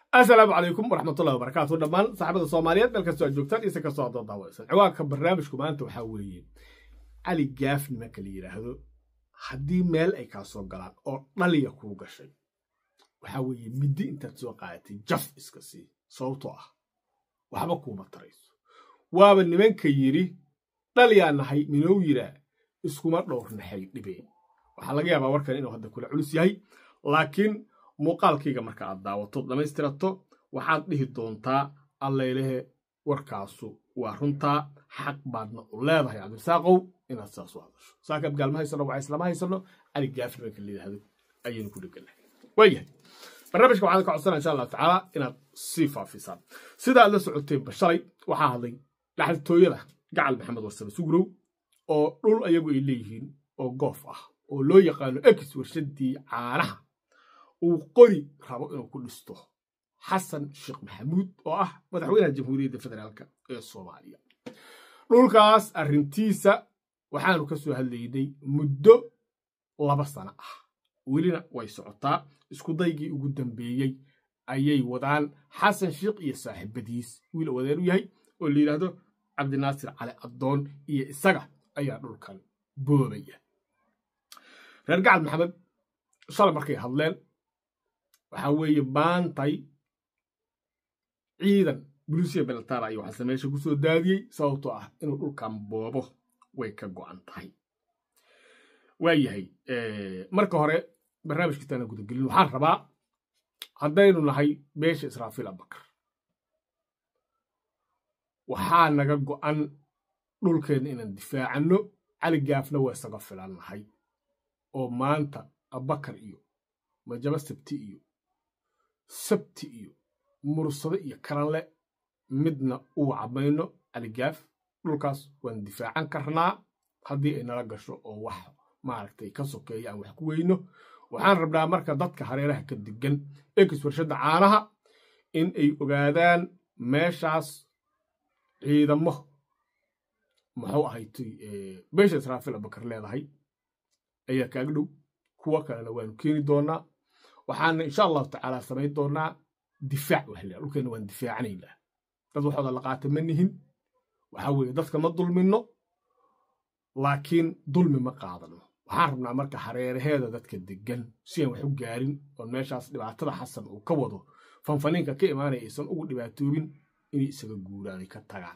asalaamu calaykum waraxmatullahi wabarakaatu dhammaan saxaabada soomaaliyeed meel kastoo aad joogtaan iyo si kastoo aad daawaysan ciwaanka barnaamijku maanta waxaa weeye cali gaaf nimanka la yidhaahdo haddii meel ay kaa soo galaan oo dhaliya kuu gashay waxaa weeye middi intaad soo qaadatay jaf iska sii sababtoo ah waxba kuuma tarayso waaba nimanka yidhi dhaliyaa nahay minuu yidhaa iskuma dhowrnaxay dhibeen waxaa laga yaabaa warkan inuu hadda kula culus yahay laakiin muuqaalkayga marka aad daawato dhammaystirato waxaad dhihi doontaa alleylehe warkaasu waa runtaa xaq baadna u leedahay cabdisaaqow inaad saas u hadasho saakaad gaalma haysano waa islama haysano cali gaaf nimanka la yidhaahdo ayaynu ku dheganahay waayahay barnaamijka waxaan ka codsana insha allahu tacaala inaad sii faafisaan sida aad la socoteenba shalay waxaa hadlay dhaxaltooyada gacal maxamed warsame sugurow oo dhul ayagu ay leeyihiin oo goof ah oo loo yaqaano ex warshadii caanaha uu qori rabo inuu ku dhisto xasan sheekh maxamuud oo ah madaxweynaha jamhuuriyadda federaalk ee soomaaliya dhulkaas arrintiisa waxaanu ka soo hadlaynay muddo laba sano ah welina way socotaa iskudaygii ugu dambeeyey ayay wadaan xasan sheekh iyo saaxiibadiis wiil wadeen u yahay oo la yidhaahdo cabdinaasir cali addoon iyo isaga ayaa dhulkan boobaya reer gacal maxamed shalay markay hadleen waxaa weeye maantay ciidan bulisiya beltara iyo waxaase meesha ku soo daadiyey sababtoo ah inuu dhulkan boobo way ka go'an tahay waayahay marka hore barnaamijkiisaana gudagelin waxaan rabaa haddaynu nahay beesha israafiil abakar waxaa naga go'an dhulkeenna inaan difaacanno cali gaafna waa isaga filan nahay oo maanta abakar iyo majaba sabti iyo sabti iyo mursado iyo karanle midna uu cabayno caligaaf dhulkaas waan difaacan karnaa haddii ay nala gasho oo wax maaragtay ka sokeeya aan wax ku weyno waxaan rabnaa marka dadka hareeraha ka degan ekis warshadda caanaha in ay ogaadaan meeshaas ciidamo muxuu ahaytay beesha israafiil abakar leedahay ayaa kaaga dhow kuwo kalena waanu keeni doonaa waxaana insha allahu tacaala samayn doonaa difaac waxla dhulkeena waan difaacanaynaa dad waxooda la qaata ma nihin waxaa weeye dadka ma dulminno laakiin dulmi ma qaadano waxaan rabnaa marka hareeraheeda dadka degan si aan wax u gaarin oon meeshaas dhibaatada xasan uu ka wado fanfaniinka ka imaanaya aysan ugu dhibaatoobin inay isaga guuraan ay ka tagaan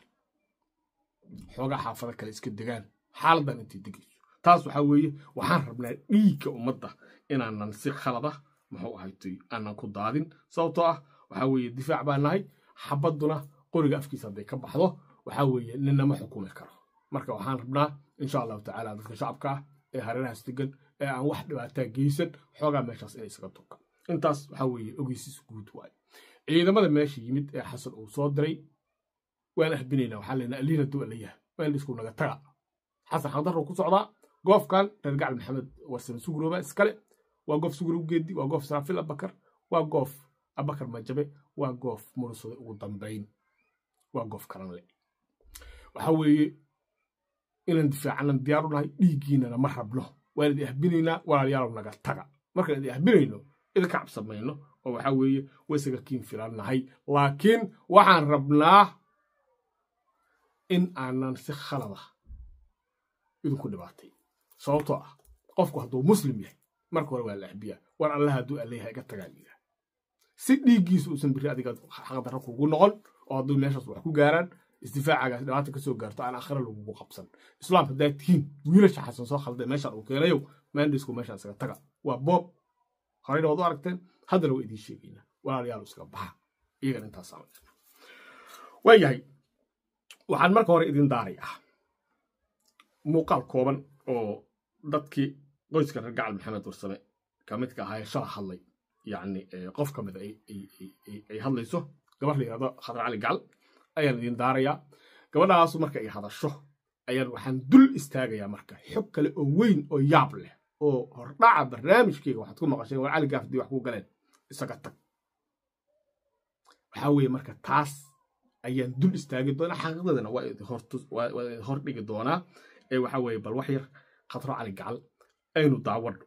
xoogaa xaafado kale iska degaan xaaladan intay degayso taas waxaa weeye waxaan rabnaa dhiigga ummadda inaanan si khalada muxuu ahaytay aanan ku daadin sababtoo ah waxaa weeye difaac baa nahay xabadduna qoriga afkiisa hadday ka baxdo waxaa weeye ninama xukumi karo marka waxaan rabnaa insha allahu tacaala dadka shacabka ah ee hareerahaas degan ee aan wax dhibaataa geysan xoogaa meeshaas inay isaga turka intaas waxaa weeye ogeysiis guud waaye ciidamada meesha yimid ee xasan uu soo diray waan ahbinaynaa waxaa leynaa aliina duwa la yahay waan isku naga taga xasan xaqdarro ku socdaa goofkan reer gacal maxamed warsame sugurooba iskale waa goof sugurow geedi waa goof israafiil abakar waa goof abakar majabe waa goof mursade ugu dambayn waa goof karanle waxaa weeye inaan difaacanan diyaaru nahay dhiiggiinana ma rabno waan idi ahbinaynaa walaalayaalow naga taga markaan idi ahbinayno idinka cabsamayno oo waxaa weeye waysaga kiin filan nahay laakiin waxaan rabnaa in aanan si khalada idinku dhibaatay sababtoo ah qofku hadduu muslim yahay marka hore waa la ahbiyaa war allah hadduu alleeyaha iga tagaa liidaa si dhiiggiisa uusan biri adiga xaqdarra kugu noqon oo hadduu meeshaas wax ku gaaraan isdifaacagaas dhibaata ka soo gaarto aan akhira lagugu qabsan islaam haddaa tihiin wiilasha xasan soo khalday meeshaan uu keenayow maandhisku meeshaan isaga taga waa boob horeyna waad u aragteen haddana waa idiin sheegaynaa walaalayaal isaga baxa iyagan intaasaa waa yahay waxaan marka hore idin daarayaa muuqaal kooban oo dadkii qoyska reer gacal maxamed warsame ka midka ahaa shala hadlay yacni qof ka mida ay hadlayso gabar la yidhahdo khadar cali gacal ayaan idin daarayaa gabadhaasu marka ay hadasho ayaan waxaan dul istaagayaa marka xog kale oo weyn oo yaab leh oo hordhaca barnaamijkeyga waxaad ku maqasheen war cali gaaf haddii wax ku galeen isaga tag waxaa weeye marka taas ayaan dul istaagi doonaa xaqiiqdadana waa idin hor dhigi doonaa ee waxaa weeye bal wax yar khadro cali gacal aynu daawadho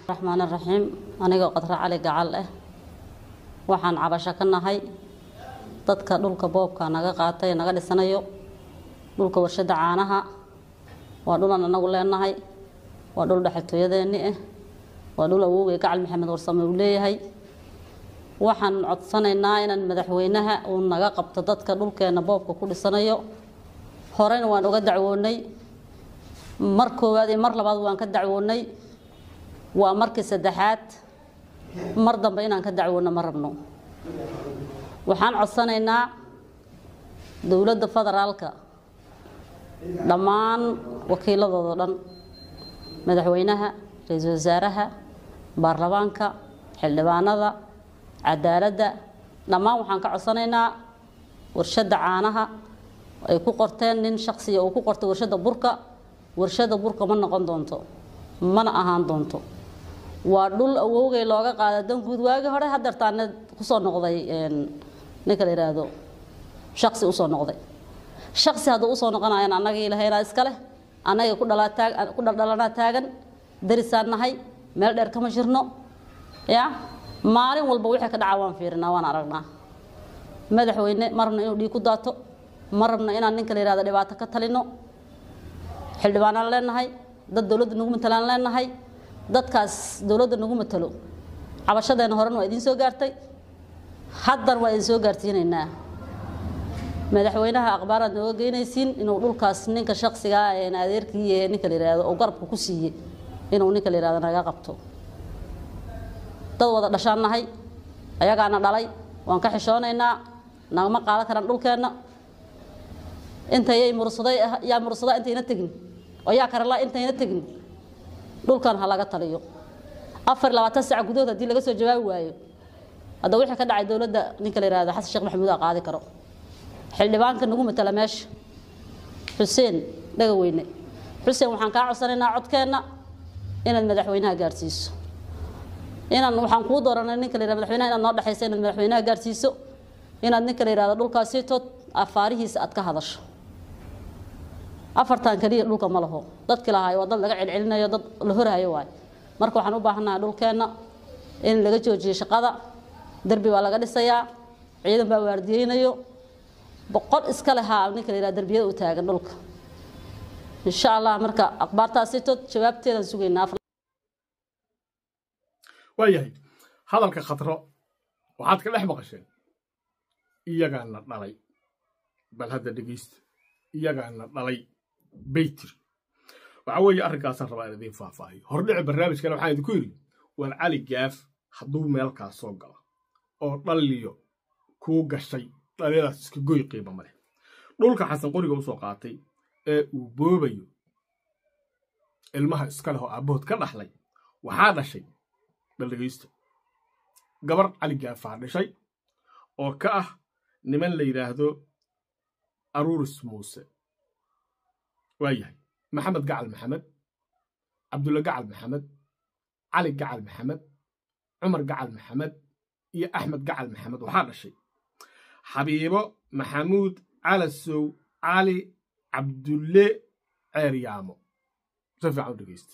raxmaan raxiim anigoo qadra cali gacal ah waxaan cabasho ka nahay dadka dhulka boobka naga qaatay naga dhisanayo dhulka warshada caanaha waa dhulan anagu leenahay waa dhul dhexaltooyadeeni ah waa dhul awowgay gacal maxamed warsame uu leeyahay waxaan codsanaynaa inaan madaxweynaha uu naga qabto dadka dhulkeena boobka ku dhisanayo horena waan uga dacwoonay mar koowaad iyo mar labaad waan ka dacwoonay waa markii saddexaad mar dambe inaan ka dacwoono ma rabno waxaan codsanaynaa dowladda federaalka dhammaan wakiiladooda dhan madaxweynaha ra-iisul wasaaraha baarlamaanka xildhibaanada cadaaladda dhammaan waxaan ka codsanaynaa warshadda caanaha ay ku qorteen nin shaksiya uu ku qortay warshadda burka warshadda burka ma noqon doonto mana ahaan doonto waa dhul awowgay looga qaada danguud waagii hore hadeertaana kusoo noqday ninka la yidhaahdo shaksi usoo noqday shaksi hadduu usoo noqonayan annagii lahaynaa iska leh annagii ku dhalataag ku dhaldhalanaa taagan darisaan nahay meel dheer kama jirno ya maalin walba wixii ka dhaca waan fiirinaa waan aragnaa madaxweyne ma rabno inuu dhiig ku daato ma rabno inaan ninka la yihahdo dhibaato ka talino xildhibaanaan leenahay dad dowladda nagu matalaan leenahay dadkaas dowladda nagu matalo cabashadeena horena waa idiin soo gaartay haddan waa idin soo gaarsiinaynaa madaxweynaha aqbaaraad nooga geynaysiin inuu dhulkaas ninka shaksigaa een adeerkii ee ninka la yihahdo oo garabka ku siiyey inuu ninka la yihahdo naga qabto dad wada dhashaan nahay ayagaana dhalay waan ka xishoonaynaa nagama qaadan karaan dhulkeenna intayay mursaday yaa mursada intayna tegin oo yaa karala intayna tegin dhulkan ha laga taliyo afar labaatan sac gudahood haddii laga soo jawaabi waayo hadda wixii ka dhacay dowladda ninka la yihahdo xasan sheekh maxamuud aa qaadi karo xildhibaanka nagu matala meesha xuseen dhagaweyne xuseen waxaan kaa codsanaynaa codkeenna inaad madaxweynaha gaarsiiso inaan waxaan kuu dooranay ninka la yihahdo madaxweynaha inaad noo dhexayso inaad madaxweynaha gaarsiiso inaad ninka la yihahdo dhulkaasiitood afaarihiisa aad ka hadasho afartan keliya dhulka ma laho dadkii lahaayo waa dad laga celcelinayo dad la horhayo waay marka waxaan u baahannahay dhulkeenna in laga joojiyo shaqada derbi baa laga dhisayaa ciidan baa waardiyeynayo boqol iska lehaa ninka la yihahdo derbiyada u taagan dhulka insha allah marka akhbaartaasitood jawaabteedaan sugaynaa waayahay hadalka khatro waxaad ka dhex maqasheen iyagaana dhalay bal hadda dhegeysta iyagaana dhalay baytir waxaa weeye arrinkaasaan rabaa in idiin faahfaahiyo hordhici barnaamijkana waxaan idinku yidhi war cali gaaf hadduu meelkaas soo galo oo dhalliyo kuu gashay dhalinyadaas iska goy qiimo maleh dhulka xasan qoriga usoo qaatay ee uu boobayo ilmaha iska leh oo aabbahood ka dhaxlay waxaa dhashay bal dhegeysta gabar cali gaafaa dhashay oo ka ah niman la yidhaahdo aruuris muuse waa yahay maxamed gacal maxamed cabdulla gacal maxamed cali gacal maxamed cumar gacal maxamed iyo axmed gacal maxamed waxaa dhashay xabiibo maxamuud calasow cali cabdulle ceeryaamo si fiican u dhegeysta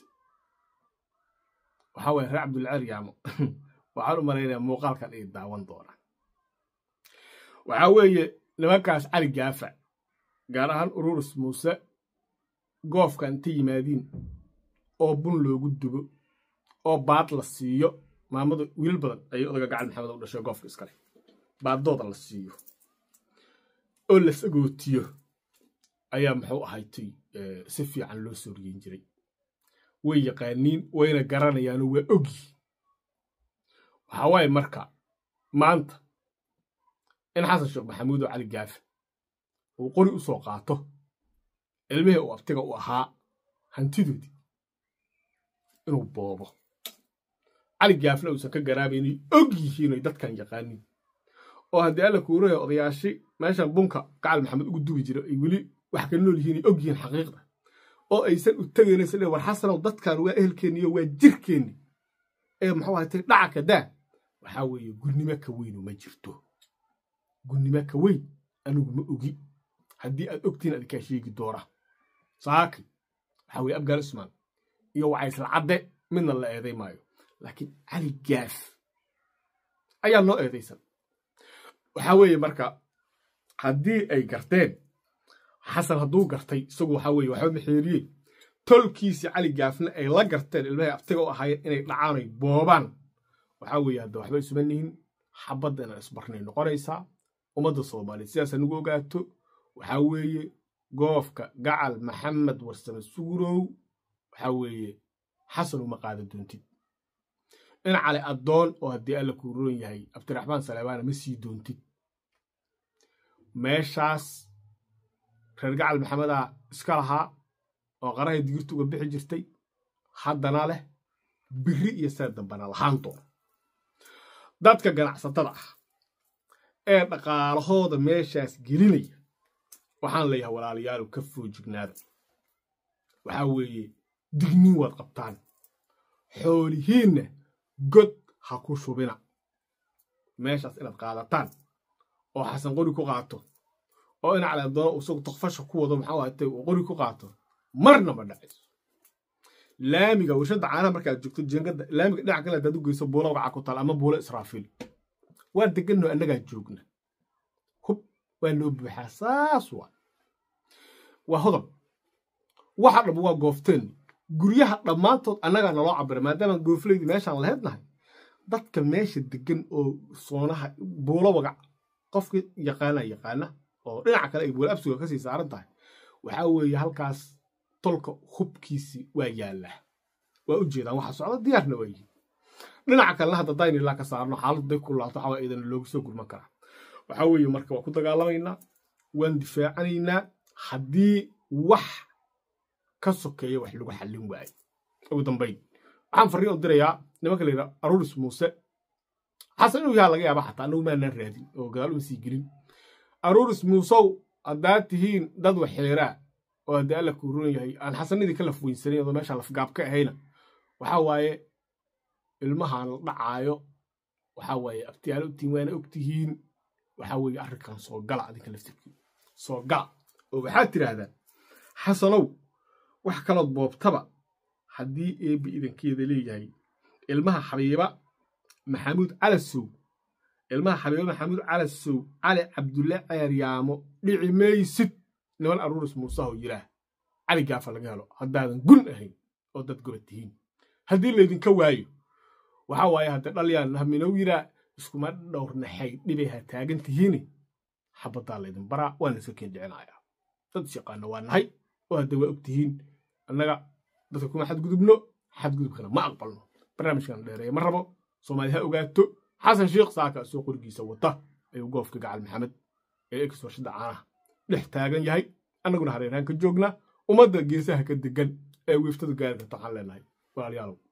waxaa waye reer cabdulle ceeryaamo waxaan u malaynayaa muuqaalkan ay daawan doonaan waxaa weeye nimankaas cali gaafa gaar ahaan ururus muuse goofka inta yimaadiin oo bun loogu dubo oo baad la siiyo maamada wiilal badan ayay odaga gacal maxamed u dhashay goofka iskale baaddooda la siiyo oo la sagootiyo ayaa muxuu ahaytay si fiican loo soo riyin jiray way yaqaaniin wayna garanayaanoo waa ogyi waxaa waaye marka maanta in xasan sheekh maxamuud oo cali gaafa uu qori u soo qaato ilmihii uu abtiga u ahaa hantidoodii inuu boobo cali gaafna uusan ka garaabaynay og yihiinoy dadkan yaqaaniin oo haddii alla kuurayo odayaashi meeshan bunka gacal maxamed ugu dubi jira ay weli wax ka nool yihiin ay og yihiin xaqiiqda oo aysan u tegaynaysa le war xasanow dadkan waa ehelkeenniyo waa jirkeenni ee muxuu ahatay dhaca ka daa waxaa weeye gurnimo ka weynu ma jirto gunnimo ka weyn anigu ma ogi haddii aad ogtiin adinkaa sheegi doona saaki waxaa weye abgaal ismaan iyo wacaysla cadde midna la eeday maayo laakiin cali gaaf ayaa noo eedaysan waxaa weeye marka haddii ay garteen xasan hadduu gartay isagu waxaa weeye waxba maxeeriye tolkiisii cali gaafna ay la garteen ilmahay abtiga u ahaayeen inay dhacaan ay boobaan waxaa weeye hadda waxba isuma nihin xabadda inaan isbarnay noqonaysaa ummadda soomaaliya sidaas anigu ogaato waxaa weeye goofka gacal maxamed warsame sugurow waxaa weeye xasan uma qaada doontid in cali addoon oo haddii alla kuu roon yahay abdiraxmaan saleebaana ma sii doontid meeshaas reer gacal maxamedaa iska lahaa oo qarahay digirta uga bixi jirtay haddana leh biri iyo see dambana lahaan doona dadka ganacsatada ah ee dhaqaalahooda meeshaas gelinaya waxaan leeyahay walaalayaalu ka foojignaada waxaa weeye digniin waad qabtaan xoolihiinna god ha ku shubina meeshaas inaad qaadataan oo xasan qori ku qaato oo in caleedoona isagu takfasha ku wado maxaa waatay uu qori ku qaato marna ma dhacayso laamiga warshadda caanaha markaad joogto jeengada laamiga dhinac kale hadaad u geyso buula wagaca ku taal ama buula israafiil waan deganno annagaa joogna hub waa noo buuxaa saas waa waa hodob waxa dhab waa goofteen guryaha dhammaantood annagaa naloo cabira maadaama goofleydi meeshaan laheydnahay dadka meesha degan oo soonaha buulo wagac qofkii yaqaana yaqaana oo dhinaca kale ay buula absuga kasii saaran tahay waxaa weeye halkaas tolka hubkiisi waa yaallaa waa u jeedaan waxa socda diyaarna waa yihiin dhinaca kalena hadda dayn ilaa ka saarno xaaladdu day kulaato waxaa idan loogu soo gurman karaa waxaa weeye marka waa ku dagaalamaynaa waan difaacanaynaa haddii wax ka sokeeya wax lagu xallin waayo ugu dambayn waxaan farriin u dirayaa nimanka la yidhaha aruuris muuse xasan inuu yaha laga yaaba xataa annagu maanaan raadin oo gadaal uma sii gelin aruuris muusow haddaad tihiin dad waxeeraa oo haddii alla kuu roon yahay aan xasanadii ka laf weynsanin adoo meesha lafgaab ka ahayna waxaa waaye ilmahaan la dhacaayo waxaa waaye abtiyaalo utiin waana og tihiin waxaa weeye arrinkan soo gala adinka laftirkii soo gala oo waxaad tidhaahdaan xasanow wax kalood boobtaba haddii eebbi idankeeda leeyahay ilmaha xabiiba maxamuud calasow ilmaha xabiiba maxamuud calasow cali cabdulle ceeryaamo dhici maysid niman aruuris muusaho yiraah cali gaafa laga helo haddaadan gun ahayn oo dad goba tihiin haddii laydinka waayo waxaa waaye hadda dhalyaan haminow yiraa iskuma dhowrnaxay dhibay ha taagan tihiini xabaddaa laydin baraa waana iska keen dhicinayaa dad isyaqaana waa nahay oo hadda waa og tihiin annaga dadka kuma xadgudubno xadgudubkana ma aqbalno barnaamijkan dheereeya ma rabo soomaali ha ogaato xasan sheekh saaka isoo qorigiisa wata ayuu goofka gacal maxamed ee ex warshadda caanaha dhex taagan yahay annaguna hareeraan ka joognaa ummadda geesaha ka degan ee wiiftadu gaari karta waxaan leenahay walaalayaalow